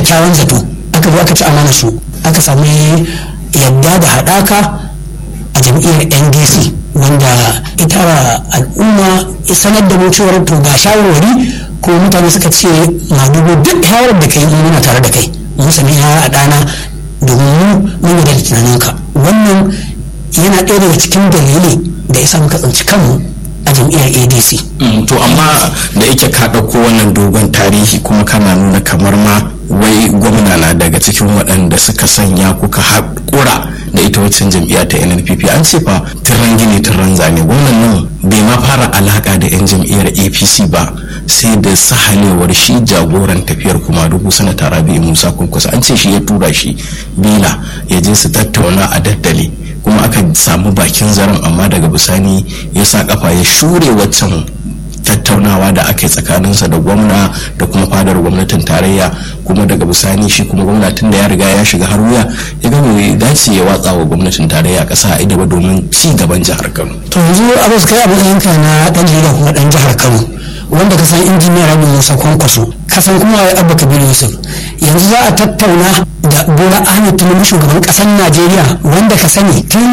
kyakkyawan zato aka zo aka ci amana su aka sami yadda da haɗaka a jam'iyyar ndc wanda ita al'umma sanar da mu cewar to ga shawarwari ko mutane suka ce madugo duk shawarar da kai muna tare da kai mun sami ya a ɗana domin mu mun yarda da tunaninka wannan yana ɗaya daga cikin dalili da ya sa muka tsinci kanmu a jam'iyyar adc to amma da yake ka ɗauko wannan dogon tarihi kuma kana nuna kamar ma wai gwamna na daga cikin waɗanda suka sanya kuka haƙura da ita waccan jam'iyya ta nnpp an ce fa tiran gini tiran zane gwamnan nan bai ma fara alaƙa da 'yan jam'iyyar apc ba sai da sahalewar shi jagoran tafiyar kuma dubu sanata rabi musa kunkusa an ce shi ya tura shi bila ya je su tattauna a daddale kuma aka samu bakin zaren amma daga bisani ya sa kafa ya shure waccan tattaunawa da aka yi tsakaninsa da gwamna da kuma fadar gwamnatin tarayya kuma daga bisani shi kuma gwamnatin da ya riga ya shiga har wuya ya ga mai dace ya watsa wa gwamnatin tarayya kasa a idaba domin ci gaban jihar kano to yanzu abbas kai abin yanka na dan jarida kuma dan jihar kano wanda ka san injiniyar rabi musa kwankwaso ka san kuma abba kabiru yusuf yanzu za a tattauna da bola ahmed tinubu shugaban kasar najeriya wanda ka sani tun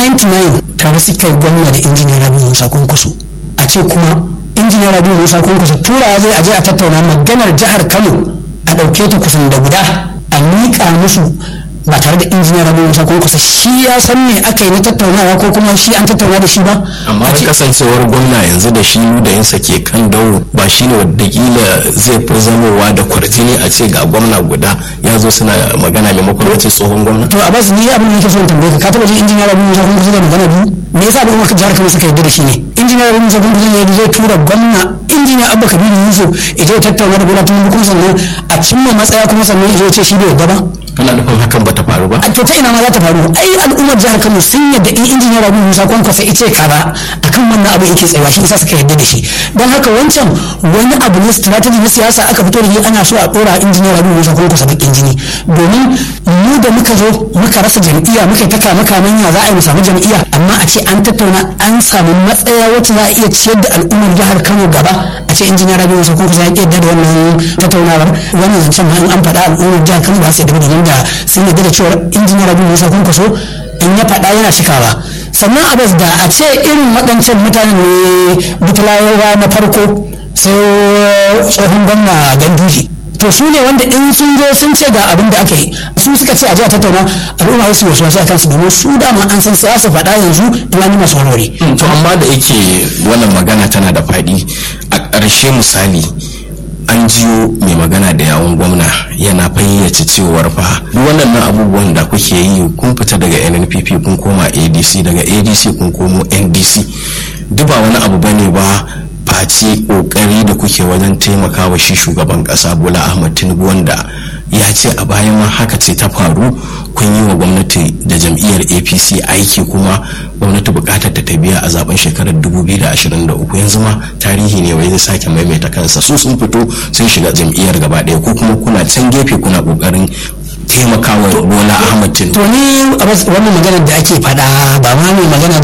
99 tare suka yi gwamna da injiniyar rabi musa kwankwaso a ce kuma injiniyar rabi musa kwankwaso turawa zai aje a tattauna maganar jihar kano a ɗauke ta kusan da guda a miƙa musu ba tare da injiniyar rabi musa kwankwaso shi ya san me aka yi na tattaunawa ko kuma shi an tattauna da shi ba amma da kasancewar gwamna yanzu da shi da yansa ke kan dauro ba shi ne wadakila zai fi zamowa da kwarjini a ce ga gwamna guda ya zo suna magana maimakon wace tsohon gwamna to a basu ni abin da nake so in tambaye ka ka taba jin injiniyar rabi musa kwankwaso da magana biyu me yasa ba maka jihar kano suka yarda da shi ne injiniyar rabi musa kwankwaso ne zai tura gwamna injiniya abba kabiru yusuf idan ya tattauna da bola tinubu kuma sannan a cimma matsaya kuma sannan ya ce shi bai yarda ba kana nufin hakan bata faru ba a to ta ina ma za ta faru ai al'ummar jihar Kano sun yadda in injiniyar Rabi Musa Kwankwasa ice kaza akan wannan abu yake tsayawa shi isa suka yadda da shi don haka wancan wani abu ne strategy na siyasa aka fito da shi ana so a dora injiniyar Rabi Musa Kwankwasa bakin jini domin mu da muka zo muka rasa jam'iyya muka ta kama kaman ya za a yi mu samu jam'iyya amma a ce an tattauna an samu matsaya wacce za a iya ciyar da al'ummar jihar Kano gaba a ce injiniyar Rabi Musa Kwankwasa ya yadda da wannan tattaunawar wannan zancen ma in an faɗa al'ummar jihar Kano ba su yadda da da sun yadda da cewar injiniyar Rabi Musa Kwankwaso in ya faɗa yana cikawa sannan abas da a ce irin waɗancan mutanen ne butulawa na farko sai tsohon gwamna ganduji to su ne wanda in sun zo sun ce ga abin da aka yi su suka ce a ji a tattauna al'umma wasu wasu wasu a kansu domin su dama an san siyasa faɗa yanzu tunani masu warware. to amma da yake wannan magana tana da faɗi a ƙarshe misali an jiyo mai magana da yawon gwamna yana fayyace cewar fa duk waɗannan abubuwan da kuke yi kun fita daga nnpp kun koma adc daga adc kun komo ndc duk ba wani abu bane ba face kokari da kuke wajen taimakawa shi shugaban kasa bola ahmad tinubu wanda ya ce a bayan ma haka ce ta faru kun yi wa gwamnati da jam'iyyar apc aiki kuma gwamnati bukatar ta biya a zaben shekarar 2023 yanzu ma tarihi ne wai zai sake maimaita kansa su sun fito sun shiga jam'iyyar gaba ɗaya ko kuma kuna can gefe kuna kokarin taimakawa bola ahmad tinubu to ni wannan maganar da ake faɗa ba ma mai magana da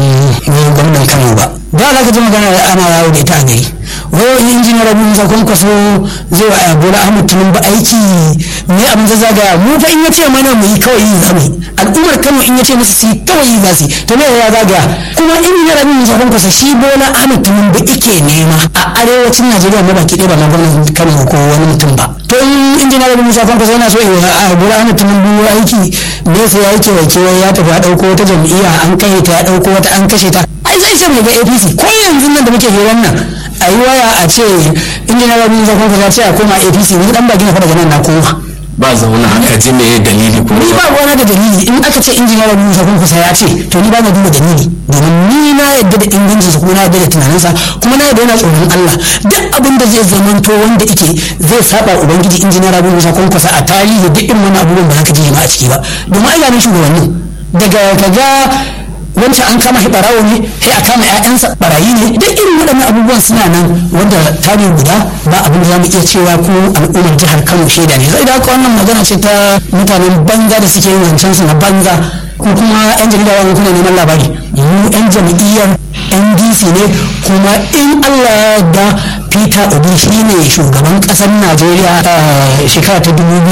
yawon gwamnan kano ba da za ka ji magana ana yawo da ita a gari wai injiniyar rabu musa kwankwaso zai wa bola ahmad tinubu aiki ne abin da zagaya mu fa in ya ce mana mu yi kawai yi zamu al'ummar kano in ya ce musu su yi kawai yi za su to me ya zagaya kuma injiniyar rabu musa kwankwaso shi bola ahmad tinubu ike nema a arewacin najeriya ma baki ɗaya ba ma gwamnatin kano ko wani mutum ba to in injiniyar rabu musa kwankwaso yana so ya bola ahmad tinubu aiki me sai ya yi kewaye ya tafi ya ɗauko wata jam'iyya an kai ta ya ɗauko wata an kashe ta ai zai ce mai ga apc ko yanzu nan da muke hirar nan a yi waya a ce injiniya rabi musa kwankwaso ya ce a koma apc ni dan baki na faɗa nan na koma ba zauna aka ji me dalili ko ni ba wani da dalili in aka ce injiniya rabi musa kwankwaso ya ce to ni ba na duba dalili domin ni na yadda da ingancinsa kuma na yadda da tunaninsa kuma na yadda yana tsoron Allah duk abin da zai zamanto wanda yake zai saba ubangiji injiniya rabi musa kwankwaso a tarihi duk irin wani abubuwan ba za ka ji ma a ciki ba domin ai ga shugabannin daga kaga wancan an kama shi barawo ne sai a kama ƴaƴansa barayi ne duk irin waɗannan abubuwan suna nan wanda tare guda ba abin da za mu iya cewa ko al'ummar jihar Kano shaida ne sai da haka wannan magana ce ta mutanen banza da suke yin zancen su na banza ko kuma yan jarida wani kuna neman labari mu yan jam'iyyar ndc ne kuma in allah ya yarda peter obi shine shugaban ƙasar najeriya a shekara ta dubu